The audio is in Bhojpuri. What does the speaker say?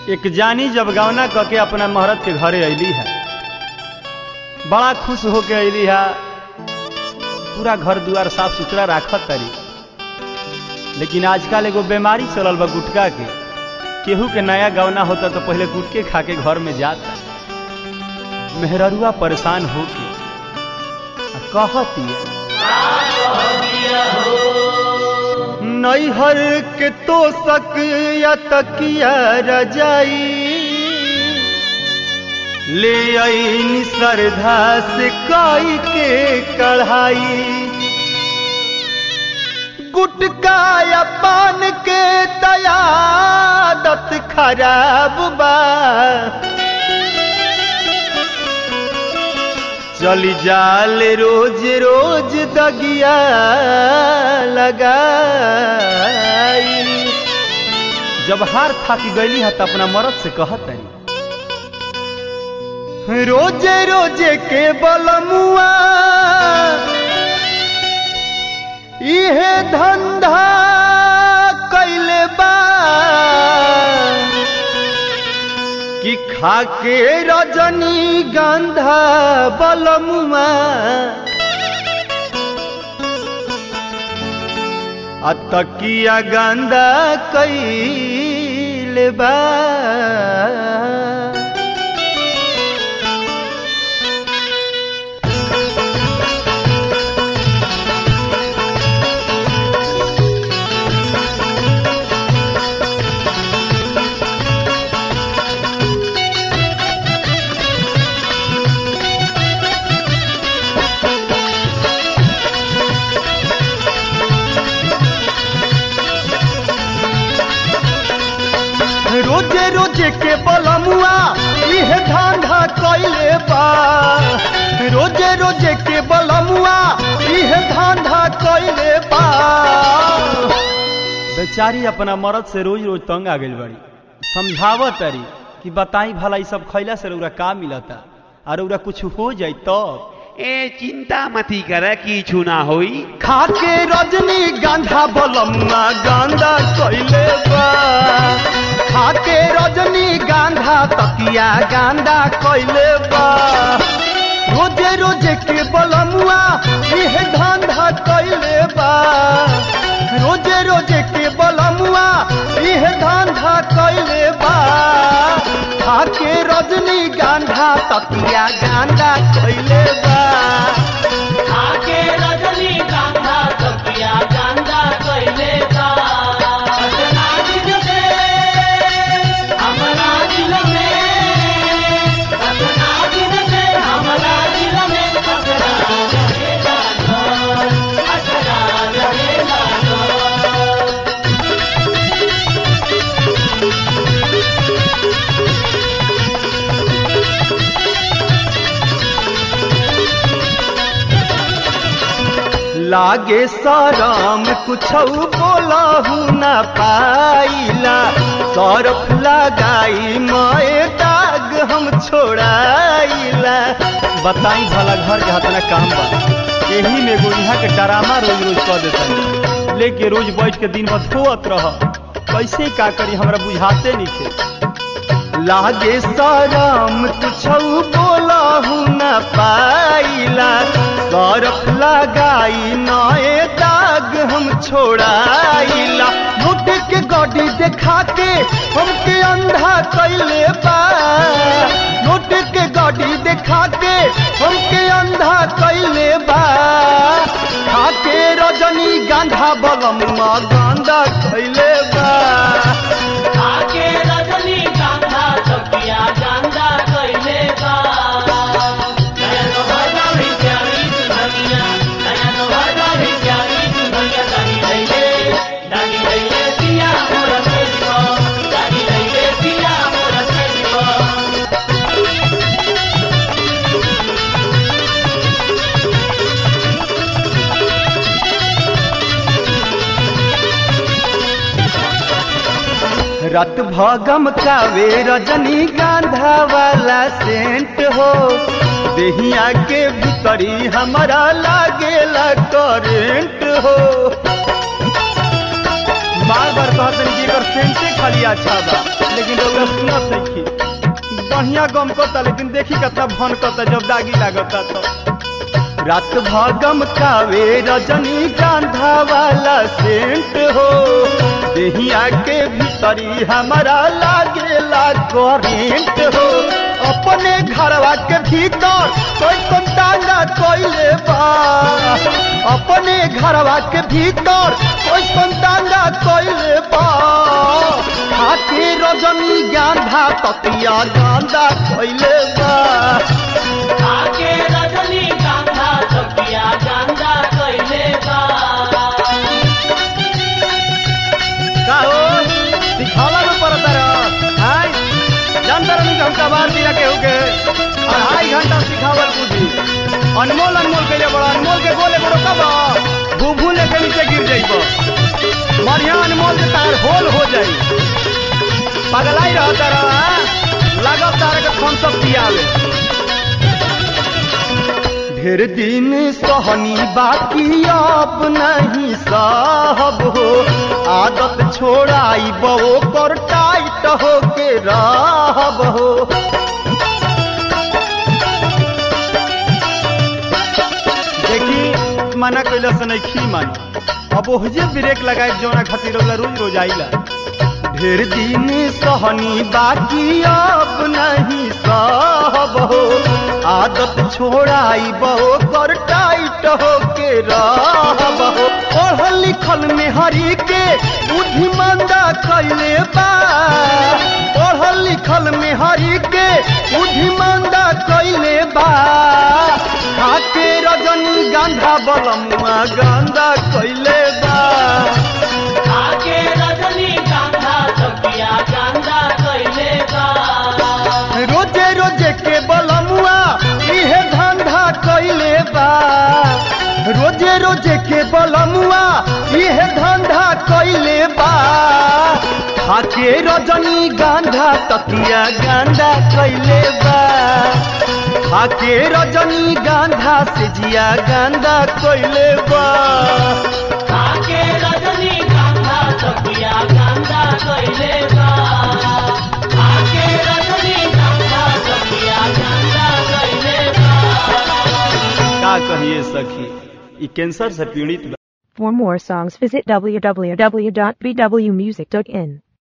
एक जानी जब गवना क के अपना महरत के घरे अली है बड़ा खुश होके अली है पूरा घर दुआर साफ सुथरा राखत तरी लेकिन आजकल एगो बीमारी चलल बा गुटका के केहू के नया गवना होता तो पहले गुटके खा के घर में जाता मेहररुआ परेशान होके आ कहती नैहर के तो सक या तकिया रजाई ले आई श्रद्धा से काई के कढ़ाई गुटका या पान के तयादत खराब बा चली जाल रोज रोज दगिया लगाई जब हार थाकी गईली है तो अपना मरद से कहत तरी रोजे रोजे के बलमुआ इहे धंधा कैले बा कि खाके रजनी गंधा बलमुआ आ तकिया गंदा कैले बा रोजे रोजे के बलमुआ इहे धंधा कैले बा रोजे रोजे के बलमुआ इहे धंधा कैले बा बेचारी अपना मरद से रोज रोज तंग आ गई बड़ी समझावत तरी कि बताई भला ई सब खैला से रउरा का मिलता और रउरा कुछ हो जाई तब ए चिंता मती कर किछु ना होई खाके रजनी गांधा बलम्मा गांधा कैले बा खाके रजनी गांधा तकिया गांधा कैले बा रोजे रोजे के बलमुआ इह धंधा कैले बा रोजे रोजे के बलमुआ इह धंधा कैले बा खाके रजनी गांधा तकिया गांधा कैले बा आके रजनी गांधा तकिया गांधा कैले बा सजना दिल में हमरा दिल में सजना दिल में हमरा दिल में असरा रहेगा तो असरा रहेगा तो लागे सरम कुछ बोलहु न पाइला सरफ लगाई मए दाग हम छोड़ाइला बताई भला घर के हाथ में काम बा यही में एगो यहाँ के डरामा रोज रोज कह देता लेके रोज बैठ के दिन भर धोत रह कैसे का करी हमरा बुझाते नहीं थे लागे सरम कुछ बोलहु न पाइला सरफ लगाई नए दाग हम छोड़ाइला लुट के गड्डी देखा के हमके अंधा कैले बा लुट के गड्डी देखा के हमके अंधा कैले बा खाके रजनी गांधा बलम गांधा कैले बा आके रजनी गांधा तकिया गांधा कैले बा नया नोहरा भी प्यारी दुनिया नया नोहरा भी प्यारी दुनिया दानी लैले दानी लैले पिया मोर सेजो दानी लैले पिया मोर सेजो रत भगम कावे रजनी गांधा वाला सेंट हो देहिया के भीतरी हमारा लागेला करेंट हो बार बार कहतनी कि एकर सेंटे खाली अच्छा बा लेकिन रउआ सुनत नइखी बढ़िया गम करता लेकिन देखी कितना भन करता जब दागी लागता तो रात भागम कावे रजनी गांधा वाला सेंट हो देहिया के भीतरी हमारा लागेला करेंट हो अपने घरवा के भीतर कोई कंटांगा कोइले बा अपने घरवा के भीतर कोई कंटांगा कोइले बा खाके रजनी गांधा तकिया गांधा कोइले बा आके रजनी गांधा तकिया गांधा कइले बा का हो सिखावा में पड़ता रह हाय जानता रहनी कि हमका बार दिया के होके अढ़ाई घंटा सिखावल बुद्धि अनमोल अनमोल के बड़ा अनमोल के गोले बड़ो कब भूभू लेके नीचे गिर जाइब बढ़िया अनमोल के तार होल हो जाई पगलाई रहता रह लागत तार के फोन सब पियावे ढेर दिन सहनी बाकी अब नहीं साहब हो आदत छोड़ाई बो कर टाइट हो के रहब हो देखी मना कैला से नहीं खी मानी अब ओहजे ब्रेक लगाए जोना खातिर वाला रोज रोज आइला ढेर दिन सहनी बाकी अब नहीं सहब हो आदत छोड़ाई बहो कर टाइट हो के रहब हो पढ़ल लिखल में हरी के बुद्धिमंदा कैले बा पढ़ल लिखल में हरी के बुद्धिमंदा कैले बा खाके रजनी गांधा बलमुआ गांधा कैले बा आके रजनी गांधा तकिया गांधा कइले बा रोजे रोजे के बलमुआ इहे धंधा कैले बा रोजे रोजे के बलमुआ इहे धंधा कैले बा खाके रजनी गांधा तकिया गांधा कैले बा खाके रजनी गांधा से जिया गांधा कैले बा आके रजनी गांधा तकिया गांधा कइले बा आके रजनी गांधा तकिया गांधा कइले बा का कहिए सखी ई कैंसर से पीड़ित बा For more songs, visit www.bwmusic.in.